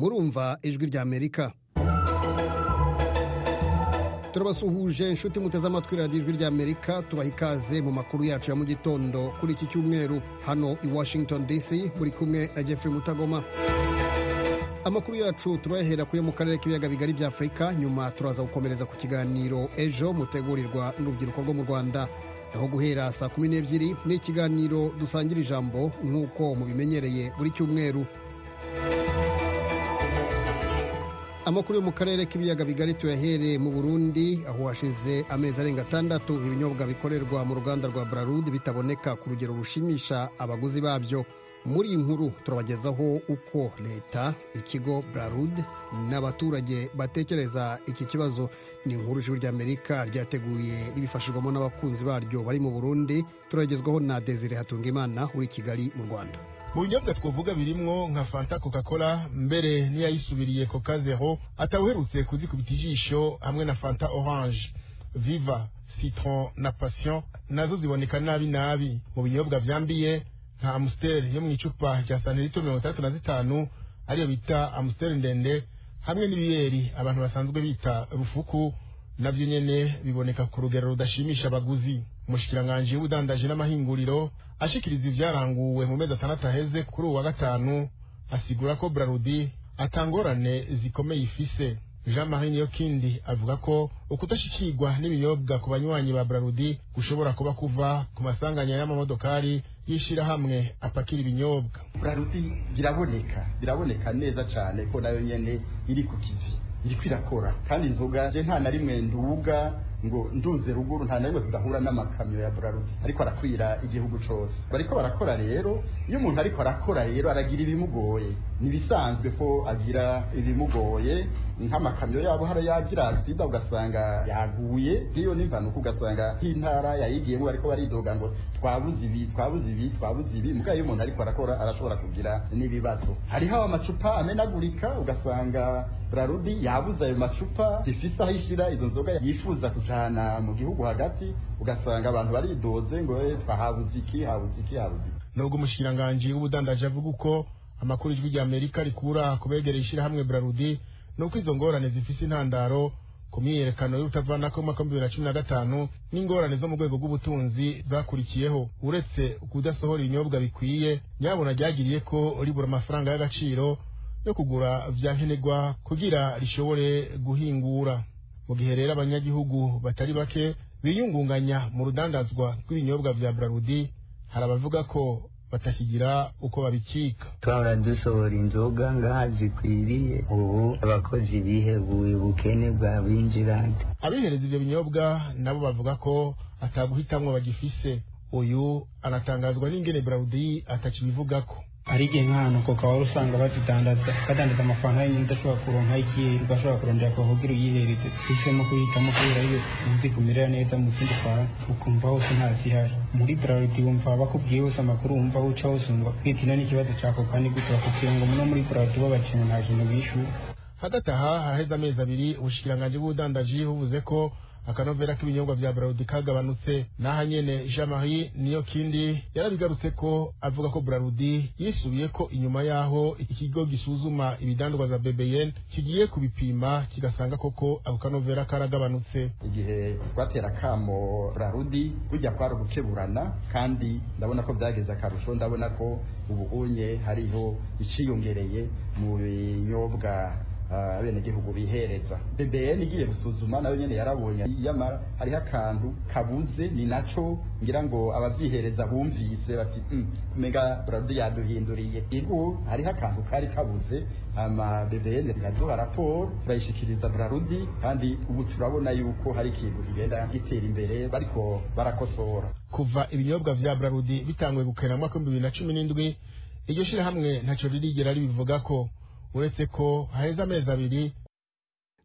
kumva ijwi rya amerika turabasuhuje inshuti muteze amatwi radiyo ijwi ry'amerika tubaha ikaze mu makuru yacu ya mu gitondo kuri iki cyumweru hano i washington dc muri kumwe na jeffrey mutagoma amakuru yacu turayahera kuyo mu karere k'ibiyaga bigari bya afurika nyuma turaza gukomereza ku kiganiro ejo mutegurirwa n'urubyiruko rwo mu rwanda naho guhera saa kumi n'ebyiri ni ikiganiro dusangira ijambo nk'uko mubimenyereye buri cyumweru amakuru yo mu karere k'ibiyaga bigari tuyahereye mu burundi aho hashize amezi arenga atandatu ibinyobwa bikorerwa mu ruganda rwa bralud bitaboneka ku rugero rushimisha abaguzi babyo muri iyi nkuru turabagezaho uko leta ikigo bralud n'abaturage batekereza iki kibazo ni inkuru ijwi ry'amerika ryateguye ribifashijwemo n'abakunzi baryo bari mu burundi turagezwaho na desire hatungimana uri kigali mu rwanda mu binyobwa twavuga birimwo nka fanta coca cola mbere n'iyayisubiriye coca zero atawuherutse kuzikubita ijisho hamwe na fanta orange viva citron na passion nazo ziboneka nabi nabi mu binyobwa byambiye nka amusiteri yo mu icupa rya santilitiro mirongo itandatu na zitanu ariyo bita amusiteri ndende hamwe n'ibiyeri abantu basanzwe bita rufuku nabyo nyene biboneka ku rugero rudashimisha abaguzi umushikiranganji w'ubudandaji n'amahinguriro ashikiriza ivyaranguwe mu mezi atandatu aheze kuri uwa gatanu asigura ko brarudi atangorane zikomeye ifise jean marie niyokindi avuga ko ukudashikirwa n'ibinyobwa ku banywanyi ba brarudi gushobora kuba kuva ku masanganya y'amamodokari y'ishirahamwe apakira ibinyobwa brarudi biraboneka biraboneka neza cane ko nayo nyene iri ku kizi iriko irakora kandi inzoga je nta na rimwe nduga ngo ndunze ruguru nta na rimwe tudahura n'amakamyo ya Braludi ariko arakwira igihugu cose bariko barakora rero iyo umuntu ariko arakora rero aragira ibimugoye nibisanzwe ko agira ibimugoye nk'amakamyo yabo hari yagira sida ugasanga yaguye iyo n'impanuka ugasanga nk'intara yayigiyemo bariko baridoga ngo twabuze ibi twabuze ibi twabuze ibi muga iyo umuntu ariko arakora arashobora kugira n'ibibazo hariho amacupa amenagurika ugasanga Braludi yabuze ayo macupa ifise aho ishira izo nzoga yifuza kujana mu gihugu hagati ugasanga abantu baridoze ngo twahabuze iki habuze iki habuze iki nubwo umushikiranganji w'ubudandaji avuga uko amakuru ijwi rya amerika rikura ku begereye ishirahamwe brarudi ni uko izo ngorane zifise intandaro ku myiyerekano y'urutavanako mwaka w'ibihumbi bibiri na cumi na gatanu n'ingorane zo mu rwego rw'ubutunzi zakurikiyeho uretse kudasohora ibinyobwa bikwiye nyabona ryagiriye ko ribura amafaranga y'agaciro yo kugura vya nkenerwa kugira rishobore guhingura mu gihe rero abanyagihugu batari bake biyungunganya mu rudandazwa rw'ibinyobwa vya brarudi hari abavuga ko batakigira uko babikika twahora dusohora inzoga ngaha zikwiriye ubu abakozi biheguye ubukene bwa binjirante abihereza ivyo binyobwa nabo bavuga ko ataguhitamwo bagifise uyu anatangazwa n'ingene brarudi atakibivugako hari igihe nk'ahantu koka wari usanga bazidandaza badandaza amafaranga yonyine udashobora kuronka ikintu udashobora kurondera kuvugira uyihereze uhisemo kuhitamo kubera iyo uzi kumera neza mu zindi kwawe ukumva hose nta zihari muri braludi wumva bakubwiye hose amakuru wumva uca hose wumva kwita ino n'ikibazo cya koka ni gute bakubwira ngo muno muri braludi bo bakintu nta kintu bishyura hagati aha haraheze amezi abiri ubushikiranganji bw'ubudandaji buvuze ko akanovera k'ibinyobwa vya braludi kagabanutse n'aha nyene jean marie niyo kindi yarabigarutse ko avuga ko braludi yisubiye ko inyuma y'aho ikigo gisuzuma ibidandwa za bbn kigiye kubipima kigasanga koko ako kanovera karagabanutse igihe twatera kamo braludi burya kwari ugukeburana kandi ndabona ko byageze akarusho ndabona ko ubu unye hariho iciyongereye mu binyobwa abenegihugu bihereza bbn igiye gusuzuma nayo nyene yarabonye yamara hariho akantu kabuze ni naco ngira ngo abavyihereza bumvise bati umenga brado yaduhinduriye ibu hariho akantu kari kabuze ama bbn iraduha raporo turayishikiriza brarudi kandi ubu turabona yuko hari ikintu kigenda gitera imbere bariko barakosora kuva ibinyobwa vya brarudi bitanguye gukena mu mwaka w'ibihumbi bibiri na cumi n'indwi iryo shirahamwe ntaco ririgera ribivuga ko uretse ko haheze amezi abiri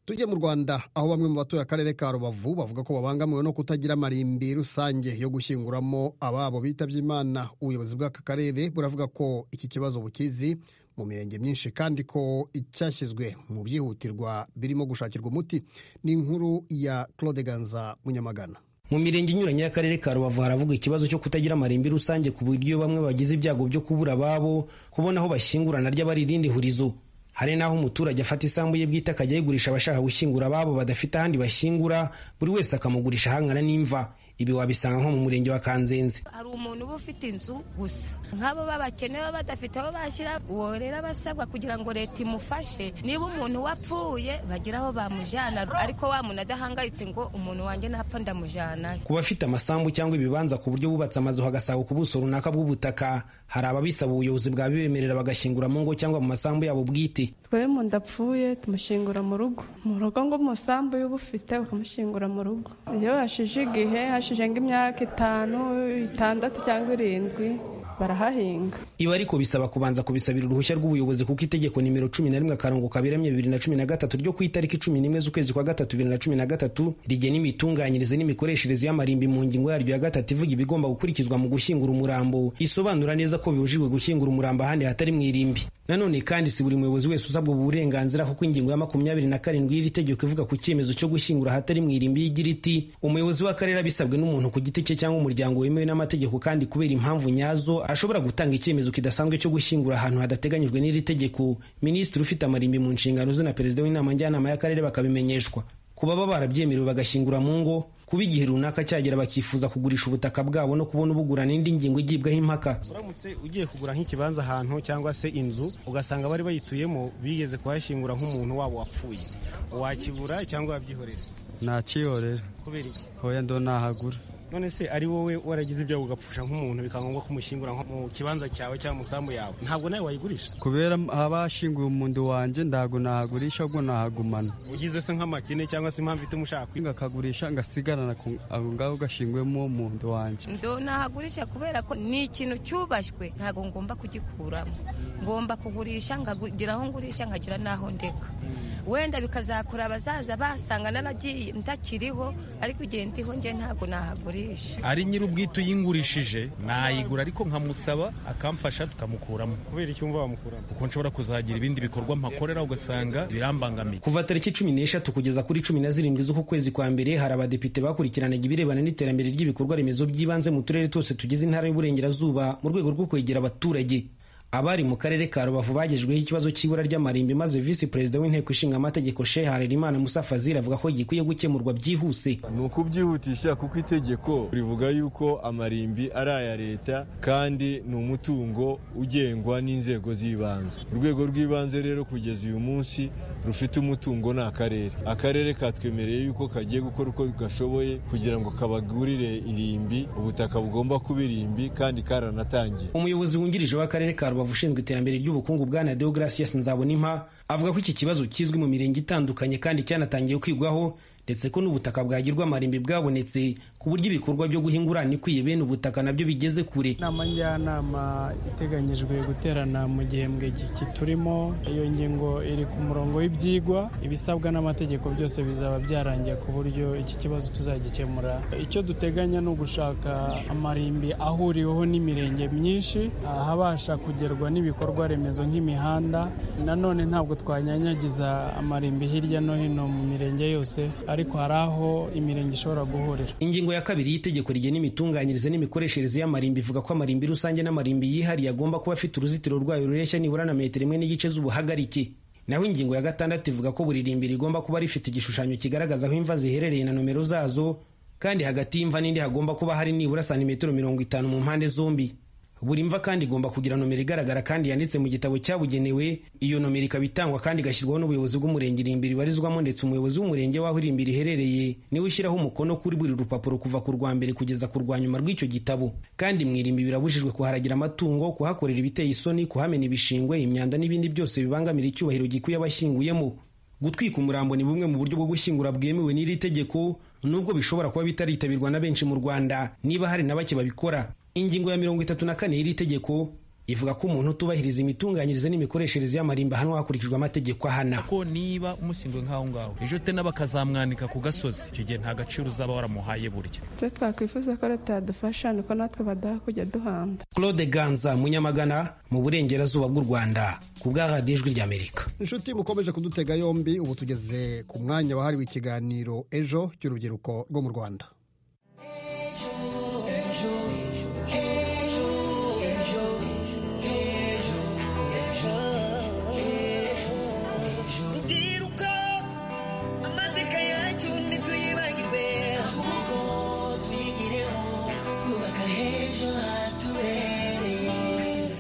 tujye mu rwanda aho bamwe mu batuye akarere ka rubavu bavuga ko babangamiwe no kutagira amarimbi rusange yo gushyinguramo ababo bitabye imana ubuyobozi bw'aka karere buravuga ko iki kibazo bukizi mu mirenge myinshi kandi ko icyashyizwe mu byihutirwa birimo gushakirwa umuti ni inkuru ya claude ganza munyamagana mu mirenge inyuranye y'akarere ka rubavu haravuga ikibazo cyo kutagira amarimbi rusange ku buryo bamwe bagize ibyago byo kubura ababo kubona aho bashyingurana ry'abaririndi hurizo hari n'aho umuturage afata isambu ye bwite akajya ayigurisha abashaka gushyingura ababo badafite ahandi bashyingura buri wese akamugurisha hangana n'imva ibi wabisanga nko mu murenge wa kanzenze hari umuntu uba ufite inzu gusa nk'abo babakene baba badafite aho bashyira uwo rero aba asabwa kugira ngo leta imufashe niba umuntu wapfuye bagira aho bamujyana ariko wa muntu adahangayitse ngo umuntu wanjye napfa ndamujyana ku bafite amasambu cyangwa ibibanza ku buryo bubatse amazu hagasaga ku buso runaka bw'ubutaka hari ababisaba ubuyobozi bwabibemerera bagashyingura mu ngo cyangwa mu masambu yabo bwite twe mu ndapfuye tumushyingura mu rugo mu rugo ngo umusambu y'uba ufite ukamushyingura mu rugo iyo hashije igihe hashije nk'imyaka itanu itandatu cyangwa irindwi barahahinga ibi ariko bisaba kubanza kubisabira uruhushya rw'ubuyobozi kuko itegeko nimero cumi na rimwe akarongo kaberamye bibiri na cumi na gatatu ryo ku itariki cumi n'imwe z'ukwezi kwa gatatu bibiri na cumi na gatatu rigena imitunganyirize n'imikoreshereze y'amarimbi mu ngingo yaryo ya gatatu ivuga ibigomba gukurikizwa mu gushyingura umurambo isobanura neza ko bibujijwe gushyingura umurambo ahandi hatari mu irimbi nanone kandi si buri muyobozi wese usabwa ubu burenganzira kuko ingingo ya makumyabiri na karindwi y'iri tegeko ivuga ku cyemezo cyo gushyingura ahatari mu irimbi y'igira iti umuyobozi w'akarere abisabwe n'umuntu ku giti cye cyangwa umuryango wemewe n'amategeko kandi kubera impamvu nyazo ashobora gutanga icyemezo kidasanzwe cyo gushyingura ahantu hadateganyijwe n'iri tegeko minisitiri ufite amarimbi mu nshingano ze na perezida w'inama njyanama y'akarere bakabimenyeshwa ku baba barabyemerewe bagashyingura mu ngo kuba igihe runaka cyagera bakifuza kugurisha ubutaka bwabo no kubona ubugura n'indi ngingo igibwaho impaka uramutse ugiye kugura nk'ikibanza ahantu cyangwa se inzu ugasanga bari bayituyemo bigeze kuhashyingura nk'umuntu wabo wapfuye wakibura cyangwa wabyihorera nakihorera kubera iki hoya ndo nahagura none se ari wowe waragize ibyago ugapfusha nk'umuntu bikaba ngombwa ko umushyingura mu kibanza cyawe cyangwa umusambu yawe ntabwo nawe wayigurisha kubera abashinguye umuntu wanjye ntabwo nahagurisha ahubwo nahagumana ugize se nk'amakene cyangwa se impamvu ituma ushaka kwi- ngakagurisha ngasigarana ku- ako ngaho gashinguwemo umuntu wanjye ndo nahagurisha kubera ko ni ikintu cyubashywe ntabwo ngomba kugikuramo ngomba kugurisha nkagira aho ngurisha nkagira n'aho ndeka wenda bikazakura abazaza basanga naragiye ntakiriho ariko igihe ndiho njye ntabwo nahagurisha ari nyir'ubwite uyingurishije nayigura ariko nkamusaba akamfasha tukamukuramo kubera iki wumva wamukuramo kuko nshobora kuzagira ibindi bikorwa mpakorera ugasanga birambangamiye kuva tariki cumi n'eshatu kugeza kuri cumi na zirindwi z'uku kwezi kwa mbere hari abadepite bakurikiranaga ibirebana n'iterambere ry'ibikorwa remezo by'ibanze mu turere twose tugize intara y'uburengerazuba mu rwego rwo kwegera abaturage abari mu karere ka rubavu bagejweho ikibazo cy'ibura ry'amarimbi maze visi perezida w'inteko ishinga amategeko shehe harerimana musa fazil avuga ko gikwiye gukemurwa byihuse ni ukubyihutisha kuko itegeko rivuga yuko amarimbi ari aya leta kandi ni umutungo ugengwa n'inzego z'ibanze urwego rw'ibanze rero kugeza uyu munsi rufite umutungo ni akarere akarere katwemereye yuko kagiye gukora uko gashoboye kugira ngo kabagurire irimbi ubutaka bugomba kuba irimbi kandi karanatangiye umuyobozi wungirije w'akarere ka rubavu ushinzwe iterambere ry'ubukungu bwa na deogratias nzabonimpa avuga ko iki kibazo kizwi mu mirenge itandukanye kandi cyanatangiye kwigwaho ndetse ko n'ubutaka bwagirwa amarimbi bwabonetse ku buryo ibikorwa byo guhingura ikwiye bene ubutaka nabyo bigeze kure inama njyanama iteganyijwe guterana mu gihembwe giki turimo iyo ngingo iri ku murongo w'ibyigwa ibisabwa n'amategeko byose bizaba byarangiye ku buryo iki kibazo tuzagikemura icyo duteganya ni ugushaka amarimbi ahuriweho n'imirenge myinshi ahabasha kugerwa n'ibikorwa remezo nk'imihanda nanone ntabwo twanyanyagiza amarimbi hirya no hino mu mirenge yose ariko hari aho imirenge ishobora guhurira ingingo ya kabiri y'itegeko rigena imitunganyirize n'imikoreshereze y'amarimbi ivuga ko amarimbi rusange n'amarimbi yihariye agomba kuba afite uruzitiro rwayo rureshya nibura na metero imwe n'igice z'ubuhagarike naho ingingo ya gatandatu ivuga ko buri rimbi rigomba kuba rifite igishushanyo kigaragaza aho imva ziherereye na nomero zazo kandi hagati y'imva n'indi hagomba kuba hari nibura santimetero mirongo itanu mu mpande zombi buri mva kandi igomba kugira nomero igaragara kandi yanditse mu gitabo cyabugenewe iyo nomero ikaba itangwa kandi igashyirwaho n'ubuyobozi bw'umurenge irimbi ribarizwamo ndetse umuyobozi w'umurenge w'aho irimbi riherereye niwe ushyiraho umukono kuri buri rupapuro kuva ku rwa mbere kugeza ku rwa nyuma rw'icyo gitabo kandi mu irimbi birabujijwe kuharagira amatungo kuhakorera ibiteye isoni kuhamena ibishingwe imyanda n'ibindi byose bibangamira icyubahiro gikwiye abashyinguyemo gutwika umurambo ni bumwe mu buryo bwo gushyingura bwemewe n'iri tegeko nubwo bishobora kuba bitaritabirwa na benshi mu rwanda niba hari na bake babikora ingingo ya mirongo itatu na kane y'iri tegeko ivuga ko umuntu utubahiriza imitunganyirize n'imikoreshereze y'amarimba ahanwa hakurikijwe amategeko ahana ko niba umushyinguye nk'aho ngaho ejo te bakazamwanika ku gasozi icyo gihe nta gaciro uzaba waramuhaye burya twe twakwifuza ko leta yadufasha nuko natwe badaha kujya duhamba claude ganza munyamagana mu burengerazuba bw'u rwanda ku bwa radiyo ijwi ry'amerika inshuti mukomeje kudutega yombi ubu tugeze ku mwanya wahariwe ikiganiro ejo cy'urubyiruko rwo mu rwanda ejo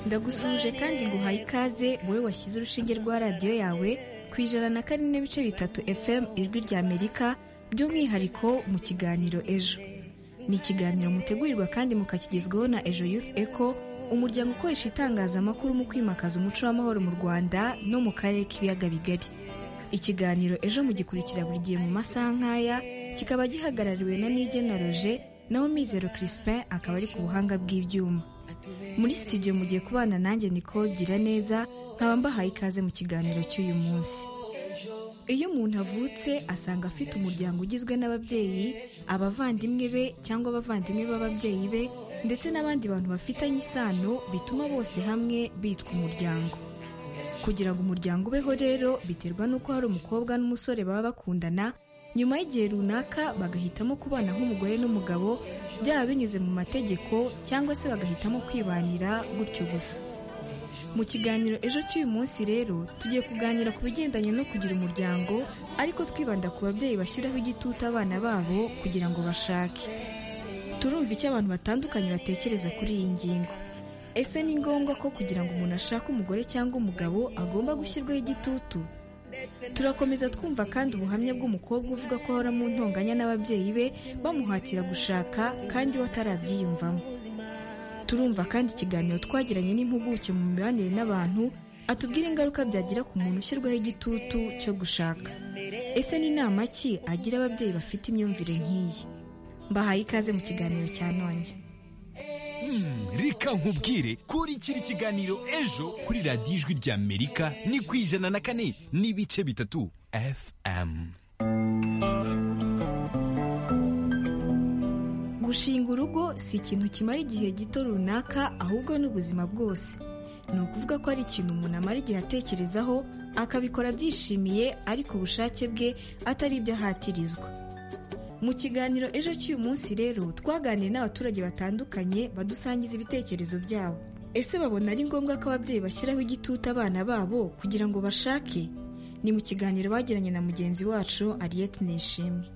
ndagusuhuje kandi nguhaye ikaze wowe washyize urushinge rwa radiyo yawe ku ijana na kane n'ibice bitatu fm ijwi rya amerika by'umwihariko mu kiganiro ejo ni ikiganiro mutegurirwa kandi mukakigezwaho na ejo youth eco umuryango ukoresha itangazamakuru mu kwimakaza umuco w'amahoro mu rwanda no mu karere k'ibiyaga bigari ikiganiro ejo mugikurikira buri gihe mu masaha nk'aya kikaba gihagarariwe na nigena roje naho mizero crispin akaba ari ku buhanga bw'ibyuma muri studio mugiye kubana nanjye niko gira neza nkaba mbahaye ikaze mu kiganiro cy'uyu munsi iyo umuntu avutse asanga afite umuryango ugizwe n'ababyeyi abavandimwe be cyangwa abavandimwe b'ababyeyi be ndetse n'abandi bantu bafitanye isano bituma bose hamwe bitwa umuryango kugira ngo umuryango ubeho rero biterwa n'uko hari umukobwa n'umusore baba bakundana nyuma y'igihe runaka bagahitamo kubana nk'umugore n'umugabo byaba binyuze mu mategeko cyangwa se bagahitamo kwibanira gutyo gusa mu kiganiro ejo cy'uyu munsi rero tugiye kuganira ku bigendanye no kugira umuryango ariko twibanda ku babyeyi bashyiraho igitutu abana babo kugira ngo bashake turumva icyo abantu batandukanye batekereza kuri iyi ngingo ese ni ngombwa ko kugira ngo umuntu ashake umugore cyangwa umugabo agomba gushyirwaho igitutu turakomeza twumva kandi ubuhamya bw'umukobwa uvuga ko ahora mu ntonganya n'ababyeyi be bamuhatira gushaka kandi we atarabyiyumvamo turumva kandi ikiganiro twagiranye n'impuguke mu mibanire n'abantu atubwira ingaruka byagira ku muntu ushyirwaho igitutu cyo gushaka ese ni inama ki agira ababyeyi bafite imyumvire nk'iyi mbahaye ikaze mu kiganiro cya none reka nkubwire kuri kiri kiganiro ejo kuri radiyo ijwi rya amerika ni ku ijana na kane n'ibice bitatu fm gushinga urugo si ikintu kimara igihe gito runaka ahubwo ni ubuzima bwose ni ukuvuga ko ari ikintu umuntu amara igihe atekerezaho akabikora abyishimiye ariko ubushake bwe atari ibyo ahatirizwa mu kiganiro ejo cy'uyu munsi rero twaganiriye n'abaturage batandukanye badusangiza ibitekerezo byabo ese babona ari ngombwa ko ababyeyi bashyiraho igitutu abana babo kugira ngo bashake ni mu kiganiro bagiranye na mugenzi wacu ariyete nishimwe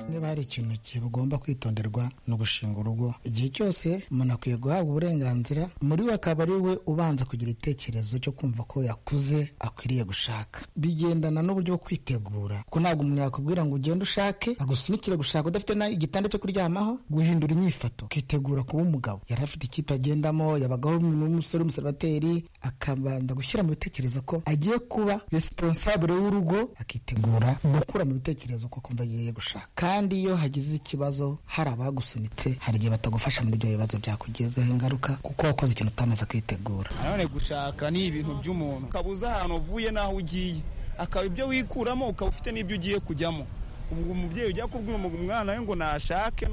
niba hari ikintu kigomba kwitonderwa ni ugushinga urugo igihe cyose umuntu akwiye guhabwa uburenganzira muri we akaba ari we ubanza kugira itekerezo cyo kumva ko yakuze akwiriye gushaka bigendana n'uburyo bwo kwitegura ko ntabwo umuntu yakubwira ngo ugende ushake agusunikire gushaka udafite igitanda cyo kuryamaho guhindura imyifato kwitegura kuba umugabo yari afite ikipe agendamo yabagaho n'umusore w'umusebateri akabanza gushyira mu bitekerezo ko agiye kuba responsable w'urugo akitegura gukura mu bitekerezo ko kumva agiye gushaka kandi iyo hagize ikibazo hari abagusunitse hari igihe batagufasha muri ibyo bibazo byakugezeho ingaruka kuko wakoze ikintu utamaze kwitegura nanone gushaka ni ibintu by'umuntu ukabuza ahantu uvuye n'aho ugiye akaba ibyo wikuramo ukaba ufite n'ibyo ugiye kujyamo ubwo umubyeyi ujya kubwira umwana we ngo nashake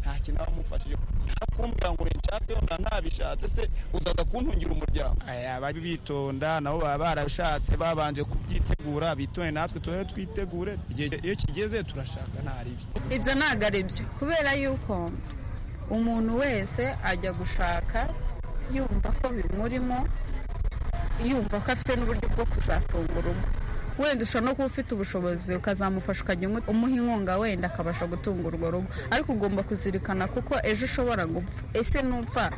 nta kintu aba amufashije ntakumbwira ngo nshake na ntabishatse se uzaza kuntungira umuryango abari bitonda nabo baba barabishatse babanje kubyitegura bitonde natwe tube twitegure igihe iyo kigeze turashaka ntaribyo ibyo ntabwo ari byo kubera yuko umuntu wese ajya gushaka yumva ko bimurimo yumva ko afite n'uburyo bwo kuzatunga urugo wenda ushobora no kuba ufite ubushobozi ukazamufasha ukajya umuha inkunga wenda akabasha gutunga urwo rugo ariko ugomba kuzirikana kuko ejo ushobora gupfa ese nupfa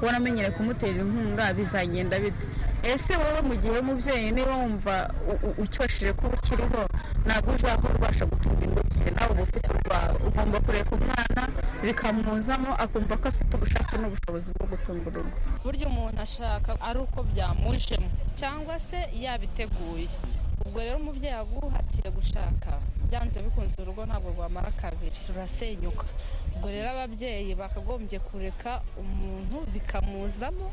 waramenyere kumutera inkunga bizagenda bite ese wowe mu gihe umubyeyi niba wumva ucyosheje kuba ukiriho ntabwo uzahora ubasha gutunga ingo igihe nawe uba ufite urwawe ugomba kureka umwana bikamuzamo akumva ko afite ubushake n'ubushobozi bwo gutunga urugo burya umuntu ashaka ari uko byamujemo cyangwa se yabiteguye ubwo rero umubyeyi aguhatiye gushaka byanze bikunze urugo ntabwo rwamara kabiri rurasenyuka ubwo rero ababyeyi bakagombye kureka umuntu bikamuzamo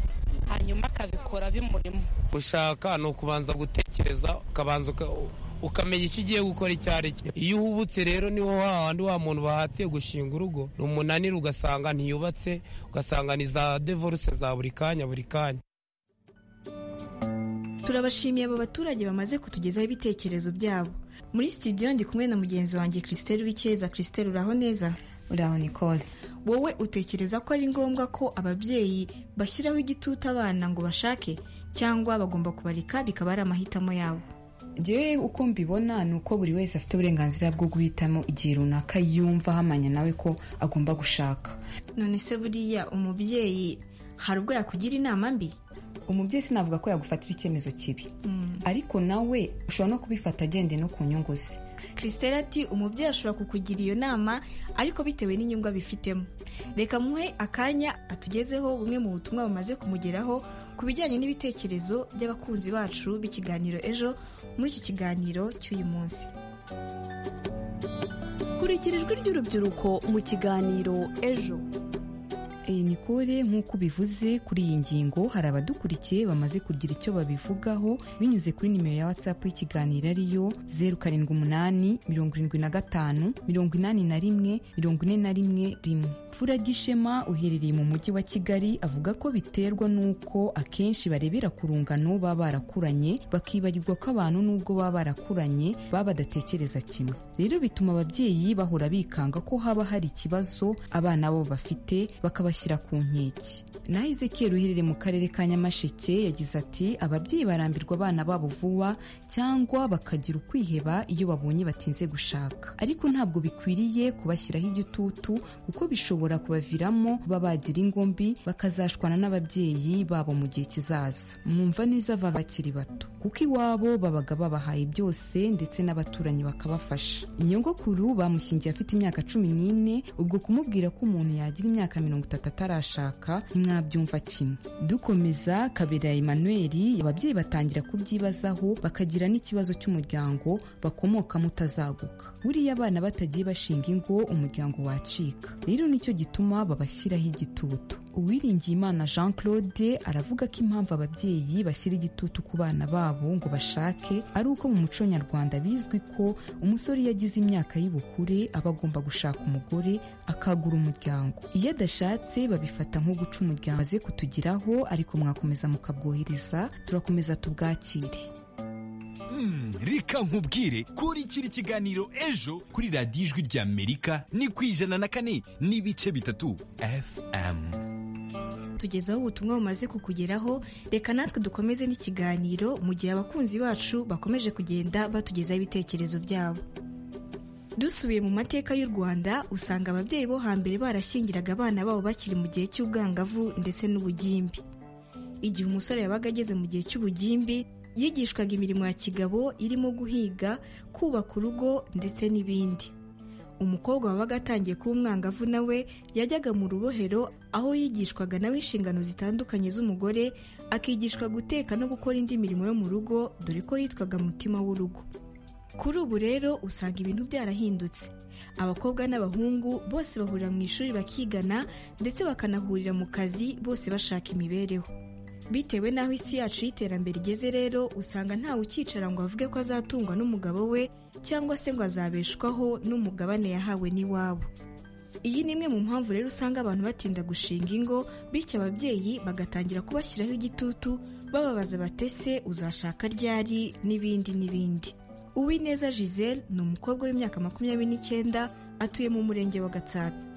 hanyuma akabikora bimurimo gushaka ni ukubanza gutekereza ukabanza ukamenya icyo ugiye gukora icyo ari cyo iyo uhubutse rero niho hahandi wa muntu bahatiye gushinga urugo ni umunaniro ugasanga ntiyubatse ugasanga ni za devoruse za buri kanya buri kanya turabashimiye abo baturage bamaze kutugezaho ibitekerezo byabo muri studio ndi kumwe na mugenzi wanjye christelle wikeza christelle uraho neza uraho nicole wowe utekereza ko ari ngombwa ko ababyeyi bashyiraho igitutu abana ngo bashake cyangwa bagomba kubareka bikaba ari amahitamo yabo ngewe uko mbibona ni uko buri wese afite uburenganzira bwo guhitamo igihe runaka yumva ahamanya nawe ko agomba gushaka none se buriya umubyeyi hari ubwo yakugira inama mbi umubyeyi sinavuga ko yagufatira icyemezo kibi ariko nawe ushobora no kubifata agendeye no ku nyungu ze christelle ati umubyeyi ashobora kukugira iyo nama ariko bitewe n'inyungu abifitemo reka muhe akanya atugezeho bumwe mu butumwa bumaze kumugeraho ku bijyanye n'ibitekerezo by'abakunzi bacu b'ikiganiro ejo muri iki kiganiro cy'uyu munsi kurikira ijwi ry'urubyiruko mu kiganiro ejo iyi ni kore nk'uko ubivuze kuri iyi ngingo hari abadukurikiye bamaze kugira icyo babivugaho binyuze kuri nimero ya watsapu y'ikiganiro ariyo zeru karindwi umunani mirongo irindwi na gatanu mirongo inani na rimwe mirongo ine na rimwe rimwe fura gishema uherereye mu mujyi wa kigali avuga ko biterwa n'uko akenshi barebera ku rungano baba barakuranye bakibagirwa ko abantu n'ubwo baba barakuranye baba badatekereza kimwe rero bituma ababyeyi bahora bikanga ko haba hari ikibazo abana bo bafite bakaba bashyira ku nkeke naho Ezekiel uherereye mu karere ka nyamasheke yagize ati ababyeyi barambirwa abana babo vuba cyangwa bakagira ukwiheba iyo babonye batinze gushaka ariko ntabwo bikwiriye kubashyiraho igitutu kuko bishobora kubaviramo kuba bagira ingombi bakazashwana n'ababyeyi babo mu gihe kizaza mwumva neza ava bakiri bato kuko iwabo babaga babahaye byose ndetse n'abaturanyi bakabafasha inyogokuru bamushyingiye afite imyaka cumi n'ine ubwo kumubwira ko umuntu yagira imyaka mirongo itatu atarashaka ntimwabyumva kimwe dukomeza kabera Emmanuel ababyeyi batangira kubyibazaho bakagira n'ikibazo cy'umuryango bakomokamo utazaguka buriya abana batagiye bashinga ingo umuryango wacika rero nicyo gituma babashyiraho igitutu uwiringiye imana jean claude aravuga ko impamvu ababyeyi bashyira igitutu ku bana babo ngo bashake ari uko mu muco nyarwanda bizwi ko umusore iyo agize imyaka y'ubukure aba agomba gushaka umugore akagura umuryango iyo adashatse babifata nko guca umuryango aze kutugiraho ariko mwakomeza mukabwohereza turakomeza tubwakire reka nkubwire kurikira ikiganiro ejo kuri radiyo ijwi ry'amerika ni ku ijana na kane n'ibice bitatu fm tugezaho ubutumwa bumaze kukugeraho reka natwe dukomeze n'ikiganiro mu gihe abakunzi bacu bakomeje kugenda batugezaho ibitekerezo byabo dusubiye mu mateka y'u rwanda usanga ababyeyi bo hambere barashyingiraga abana babo bakiri mu gihe cy'ubwangavu ndetse n'ubugimbi igihe umusore yabaga ageze mu gihe cy'ubugimbi yigishwaga imirimo ya kigabo irimo guhiga kubaka urugo ndetse n'ibindi umukobwa wabaga atangiye kuba umwangavu nawe yajyaga mu rubohero aho yigishwaga nawe inshingano zitandukanye z'umugore akigishwa guteka no gukora indi mirimo yo mu rugo dore ko yitwaga mutima w'urugo kuri ubu rero usanga ibintu byarahindutse abakobwa n'abahungu bose bahurira mu ishuri bakigana ndetse bakanahurira mu kazi bose bashaka imibereho bitewe n'aho isi yacu y'iterambere igeze rero usanga ntawe ukicara ngo avuge ko azatungwa n'umugabo we cyangwa se ngo azabeshwaho n'umugabane yahawe n'iwabo iyi ni imwe mu mpamvu rero usanga abantu batinda gushinga ingo bityo ababyeyi bagatangira kubashyiraho igitutu bababaza batese uzashaka ryari n'ibindi n'ibindi uwineza giselle ni umukobwa w'imyaka makumyabiri n'icyenda atuye mu murenge wa gatsata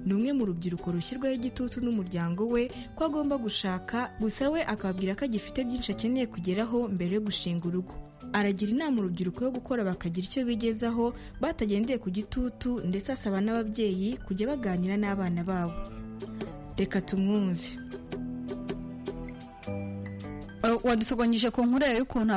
ni umwe mu rubyiruko rushyirwaho igitutu n'umuryango we ko agomba gushaka gusa we akababwira ko agifite byinshi akeneye kugeraho mbere yo gushinga urugo aragira inama urubyiruko yo gukora bakagira icyo bigezaho batagendeye ku gitutu ndetse asaba n'ababyeyi kujya baganira n'abana babo reka tumwumve wadusobanyije ku nkuru yawe y'ukuntu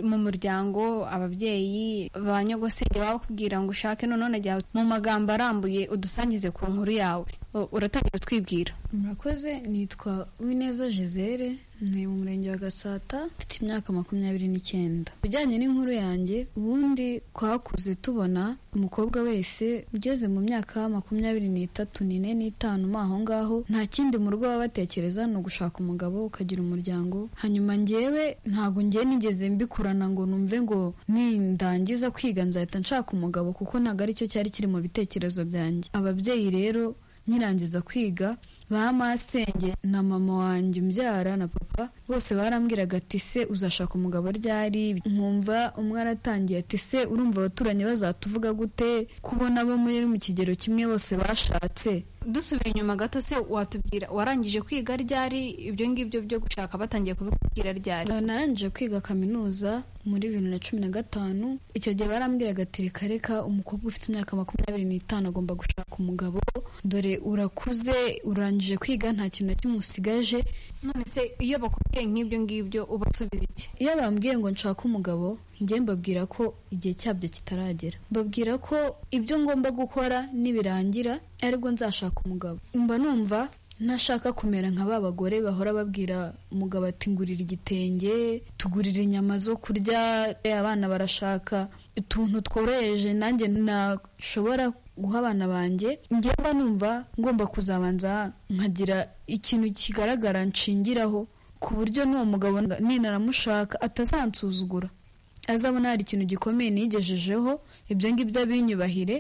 mu muryango ababyeyi ba nyogosenge bakubwira ngo ushake none jya mu magambo arambuye udusangize ku nkuru yawe uratangira utwibwira murakoze nitwa wineza jezere ni mu murenge wa gatsata mfite imyaka makumyabiri n'icyenda bijyanye n'inkuru yanjye ubundi twakuze tubona umukobwa wese ugeze mu myaka makumyabiri n'itatu n'ine n'itanu mo aho ngaho nta kindi mu rugo baba batekereza ni ugushaka umugabo ukagira umuryango hanyuma ngewe ntabwo ngewe nigeze mbikurana ngo numve ngo nindangiza kwiga nzahita nshaka umugabo kuko ntabwo aricyo cyari kiri mu bitekerezo byanjye ababyeyi rero nkirangiza kwiga ba masenge na mama wanjye umbyara na papa bose barambwiraga ati se uzashaka umugabo ryari nkumva umwe aratangiye ati se urumva abaturanyi bazatuvuga gute kubona bo muri mu kigero kimwe bose bashatse dusubiye inyuma gato se watubwira warangije kwiga ryari ibyo ngibyo byo gushaka batangiye kubikubwira ryari Uh, narangije kwiga kaminuza muri bibiri na cumi na gatanu icyo gihe barambwiraga ati reka reka umukobwa ufite imyaka makumyabiri n'itanu agomba gushaka umugabo dore urakuze urangije kwiga nta kintu na kimwe usigaje none se iyo bakubwiye nk'ibyo ngibyo ubasubiza iki iyo bambwiye ngo nshake umugabo njye mbabwira ko igihe cyabyo kitaragera mbabwira ko ibyo ngomba gukora nibirangira aribwo nzashaka umugabo mba numva ntashaka kumera nka ba bagore bahora babwira umugabo ati ngurira igitenge tugurira inyama zo kurya abana barashaka utuntu tworoheje nanjye nashobora guha abana banjye njye mba numva ngomba kuzabanza nkagira ikintu kigaragara nshingiraho ku buryo n'uwo mugabo ninaramushaka atazansuzugura azabona hari ikintu gikomeye nigejejeho ibyo ngibyo abinyubahire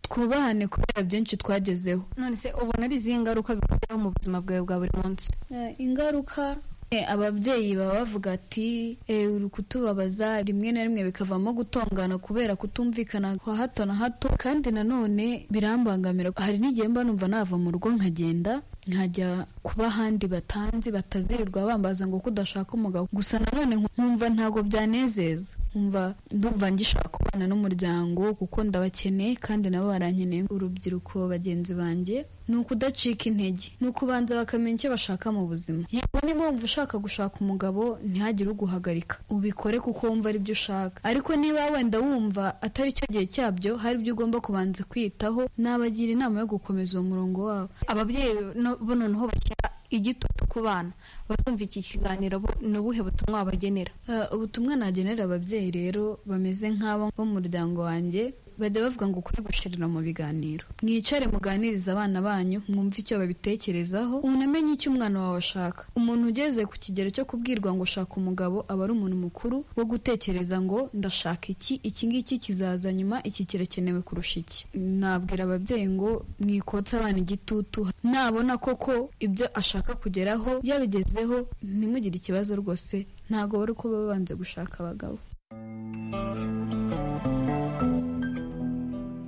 twubahane kubera byinshi twagezeho none se ubona ari izihe ngaruka bikugiraho mu buzima bwawe bwa buri munsi Eh, ingaruka eh, ababyeyi baba bavuga ati "Eh, uri kutubabaza rimwe na rimwe bikavamo gutongana kubera kutumvikana kwa hato na hato kandi nanone birambangamira hari n'igihe mba numva nava mu rugo nkagenda nkajya kuba ahandi batanzi batazirirwa bambaza ngo kudashaka umugabo gusa nanone nkumva ntabwo byanezeza nkumva ndumva ngishaka kubana n'umuryango kuko ndabakeneye kandi nabo barankeneye urubyiruko bagenzi banjye ni ukudacika intege ni ukubanza bakamenya icyo bashaka mu buzima yego niba wumva ushaka gushaka umugabo ntihagire uguhagarika ubikore kuko wumva ari byo ushaka ariko niba wenda wumva atari cyo gihe cyabyo hari ibyo ugomba kubanza kwitaho nabagira inama yo gukomeza uwo murongo wabo ababyeyi no- bo noneho bashyira igitutu ku bana bazumva iki kiganiro bo ni ubuhe butumwa wabagenera Uh, ubutumwa nagenera ababyeyi rero bameze nk'abo bo mu muryango wanjye bajya bavuga ngo ukuri gushirira mu biganiro mwicare muganirize abana banyu mwumve icyo babitekerezaho unamenye icyo umwana wawe ashaka umuntu ugeze ku kigero cyo kubwirwa ngo shaka umugabo aba ari umuntu mukuru wo gutekereza ngo ndashaka iki iki ngiki kizaza nyuma iki kirakenewe kurusha iki nabwira ababyeyi ngo mwikotse abana igitutu nabona koko ibyo ashaka kugeraho yabigezeho ntimugire ikibazo rwose ntabwo bari kuba babanze gushaka abagabo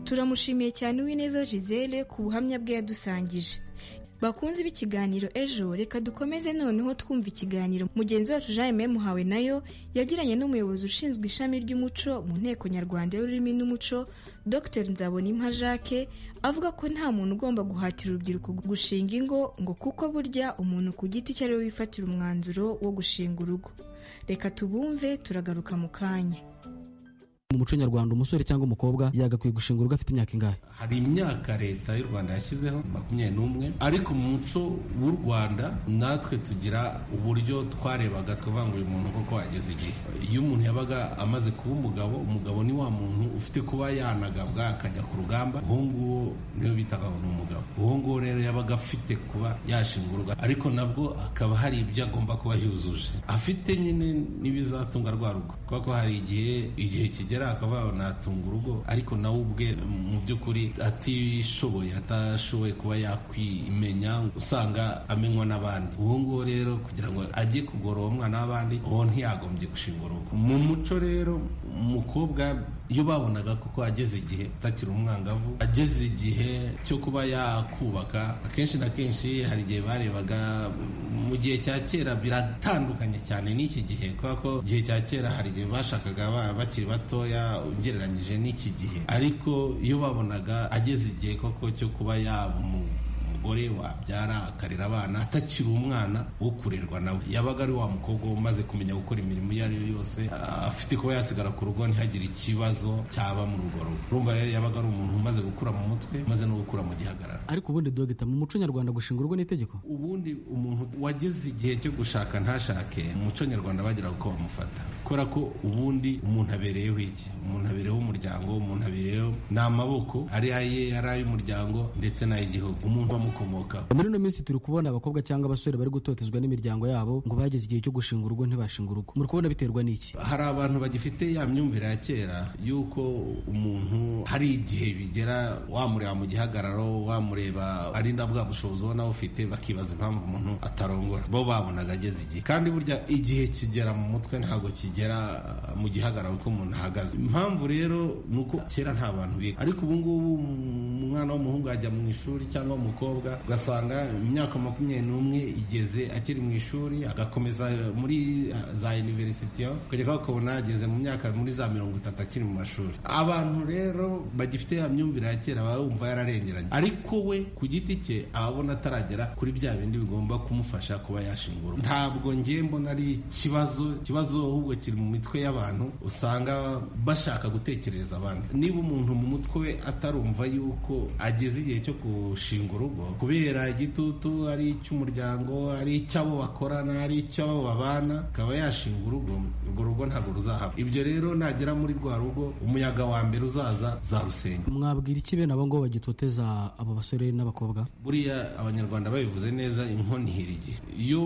turamushimiye cyane uwineza gisele ku buhamya bwe yadusangije bakunze b'ikiganiro ejo reka dukomeze noneho twumva ikiganiro mugenzi wacu jean mme muhawe nayo yagiranye n'umuyobozi ushinzwe ishami ry'umuco mu nteko nyarwanda y'ururimi n'umuco dr nzabonimpa jacques avuga ko nta muntu ugomba guhatira urubyiruko gushinga ingo ngo kuko burya umuntu ku giti cye ari we wifatira umwanzuro wo gushinga urugo reka tubumve turagaruka mu kanya mu muco nyarwanda umusore cyangwa umukobwa yagakwiye gushinga urugo afite imyaka ingahe hari imyaka leta y'u rwanda yashyizeho makumyabiri n'umwe ariko mu muco w'u rwanda natwe tugira uburyo twarebaga tukavuga ngo uyu muntu koko ageze igihe iyo umuntu yabaga amaze kuba umugabo umugabo ni wa muntu ufite kuba yanagabwa akajya ku rugamba uwo nguwo niwe bitaga ngo ni umugabo uwo nguwo rero yabaga afite kuba yashinga urugo ariko nabwo akaba hari ibyo agomba kuba yujuje afite nyine n'ibizatunga rwa rugo kubera ko hari igihe igihe kigera akavuga ngo natunga urugo ariko nawe ubwe mu by'ukuri atishoboye atashoboye kuba yakwimenya usanga amenywa n'abandi uwo nguwo rero kugira ngo ajye kugorora uwo mwana w'abandi uwo ntiyagombye gushinga urugo mu muco rero umukobwa iyo babonaga koko ageze igihe atakiri umwangavu ageze igihe cyo kuba yakubaka akenshi na kenshi hari igihe barebaga mu gihe cya kera biratandukanye cyane n'iki gihe kubera ko igihe cya kera hari igihe bashakaga abana bakiri batoya ugereranyije n'iki gihe ariko iyo babonaga ageze igihe koko cyo kuba yaba umu- umugore wabyara akarera abana atakiri umwana wo kurerwa nawe yabaga ari wa mukobwa umaze kumenya gukora imirimo iyo ari yo yose ah, afite kuba yasigara ku rugo ntihagire ikibazo cyaba mu rugo rugo urumva rero yabaga ari umuntu umaze gukura mu mutwe umaze no gukura mu gihagararo ariko ubundi dogita mu muco nyarwanda gushinga urugo n'itegeko ubundi umuntu wageze igihe cyo gushaka ntashake mu muco nyarwanda bagira uko bamufata kubera ko ubundi umuntu abereyeho iki umuntu abereyeho umuryango umuntu abereyeho ni amaboko ari aye ari ay'umuryango ndetse n'ay'igihugu umuntu bamukora bakomoka muri ino minsi turi kubona abakobwa cyangwa abasore bari gutotezwa n'imiryango yabo ngo bageze igihe cyo gushinga urugo ntibashinga urugo muri kubona biterwa n'iki hari abantu bagifite ya myumvire ya kera y'uko umuntu hari igihe bigera wamureba mu gihagararo wamureba ari na bwa bushobozi ubona ufite bakibaza impamvu umuntu atarongora bo babonaga ageze igihe kandi burya igihe kigera mu mutwe ntabwo kigera mu gihagararo ko umuntu ahagaze impamvu rero ni uko kera nta bantu biga ariko ubu ngubu umwana w'umuhungu ajya mu ishuri cyangwa umukobwa ugasanga imyaka makumyabiri n'umwe igeze akiri mu ishuri agakomeza muri za iniverisitiyo kugeza ukabona ageze mu myaka muri za mirongo itatu akiri mu mashuri abantu rero bagifite ya myumvire ya kera baba bumva yararengeranye ariko we ku giti cye aba abona ataragera kuri bya bindi bigomba kumufasha kuba yashingura ntabwo ngiye mbona ari ikibazo ikibazo ahubwo kiri mu mitwe y'abantu usanga bashaka gutekerereza abandi niba umuntu mu mutwe we atarumva yuko ageze igihe cyo gushinga urugo kubera igitutu ari icy'umuryango ari icy'abo bakorana ari icy'abo babana akaba yashinga urugo urwo rugo ntabwo ruzahaba ibyo rero nagera muri rwa rugo umuyaga wa mbere uzaza uzarusenya mwabwira iki bene abo ngo bagitoteza abo basore n'abakobwa buriya abanyarwanda babivuze neza inkono ihira igihe iyo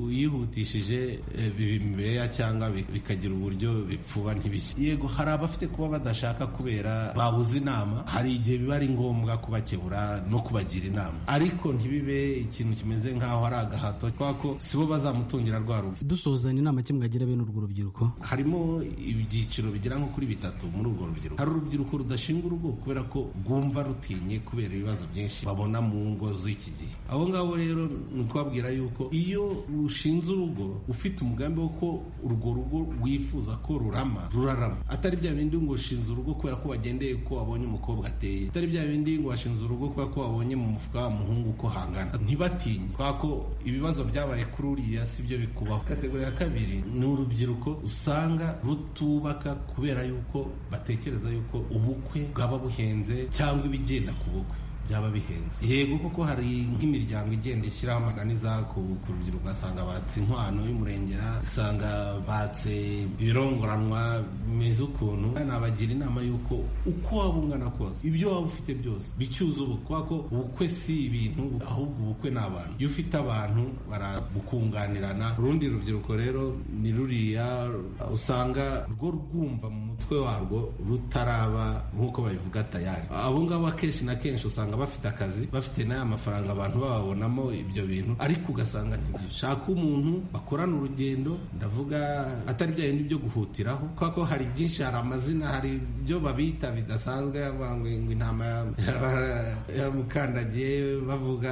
uyihutishije eh, bibimeya cyangwa bi- bikagira uburyo bipfuba ntibishye yego hari abafite kuba badashaka kubera babuze inama hari igihe biba ari ngombwa kubakebura no kubagira inama ariko ntibibe ikintu kimeze nk'aho ari agahato kubera ko sibo bazamutungira rwa rugo dusozanya inama ki mwagira bene urwo rubyiruko harimo ibyiciro bigera nko kuri bitatu muri urwo rubyiruko hari urubyiruko rudashinga urugo kubera ko rwumva rutinye kubera ibibazo byinshi babona mu ngo z'iki gihe abo ngabo rero ni ukubabwira yuko iyo ushinze urugo ufite umugambi wo ko urwo rugo rwifuza ko rurama rurarama atari bya bindi ngo ushinze urugo kubera ko wagendeye ko wabonye umukobwa ateye atari bya bindi ngo washinze urugo kubera ko wabonye mu mufuka w'umuhungu uko hangana ntibatinye kubera ko ibibazo byabaye kuri uriya si byo bikubaho kategori ya kabiri ni urubyiruko usanga rutubaka kubera yuko batekereza yuko ubukwe bwaba buhenze cyangwa ibigenda ku bukwe byaba bihenze yego koko hari nk'imiryango igenda ishyiraho amananiza ku ku rubyiruko ugasanga batse inkwano y'umurengera usanga batse ibirongoranwa bimeze ukuntu nabagira inama y'uko uko waba ungana kose ibyo waba ufite byose bicyuza ubu kubera ko ubukwe si ibintu ahubwo ubukwe ni abantu iyo ufite abantu barabukunganirana urundi rubyiruko rero ni ruriya usanga rwo rwumva mu mutwe warwo rutaraba nk'uko babivuga tayari abo ngabo akenshi na kenshi usanga bafite akazi bafite n'aya mafaranga abantu bababonamo ibyo bintu ariko ugasanga ntibishaka umuntu bakorana urugendo ndavuga atari bya bindi byo guhutiraho kubera ko hari byinshi hari amazina hari ibyo babita bidasanzwe bavuga ngo intama ya- yamukandagiye bavuga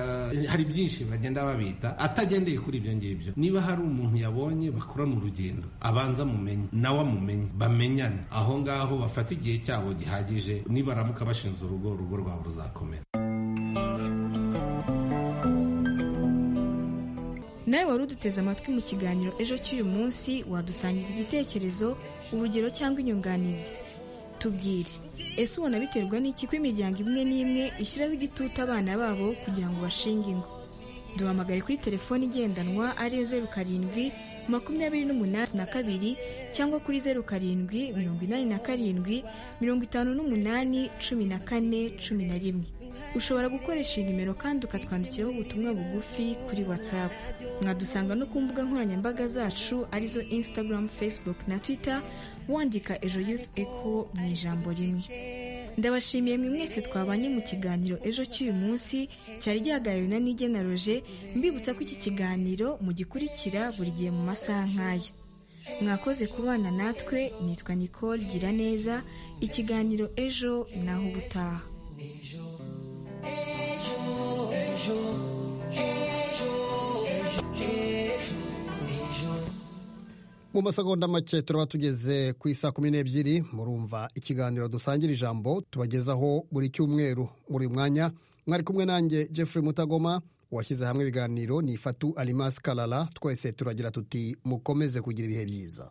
hari byinshi bagenda babita atagendeye kuri ibyo ngibyo niba hari umuntu yabonye bakorana urugendo abanza mumenye nawe amumenye bamenyane aho ngaho bafata igihe cyabo gihagije nibaramuka bashinze urugo urugo rwabo ruzakomera nawe wari uduteze amatwi mu kiganiro ejo cy'uyu munsi wadusangiza igitekerezo urugero cyangwa inyunganizi tubwire ese ubona biterwa n'iki ko imiryango imwe n'imwe ishyiraho igitutu abana babo kugira ngo bashinge ingo duhamagare kuri telefoni igendanwa ariyo zeru karindwi makumyabiri n'umunani na kabiri cyangwa kuri zeru karindwi mirongo inani na karindwi mirongo itanu n'umunani cumi na kane cumi na rimwe ushobora gukoresha iyi nimero kandi ukatwandikiraho ubutumwa bugufi kuri whatsapp mwadusanga no ku mbuga nkoranyambaga zacu arizo instagram facebook na twitter wandika ejo youth echo mu ijambo rimwe ndabashimiye mwe mwese twabanye mu kiganiro ejo cy'uyu munsi cyari gihagarariwe na nigena roje mbibutsa ko iki kiganiro mugikurikira buri gihe mu masaha nk'aya mwakoze kubana natwe nitwa nicole gira neza ikiganiro ejo naho ubutaha mu masegonda make turaba tugeze ku isa kumi n'ebyiri murumva ikiganiro dusangira ijambo tubagezaho buri cyumweru muri uyu mwanya mwari kumwe nanjye Jeffrey mutagoma washyize hamwe ibiganiro ni ifatu arimasi karara twese turagira tuti mukomeze kugira ibihe byiza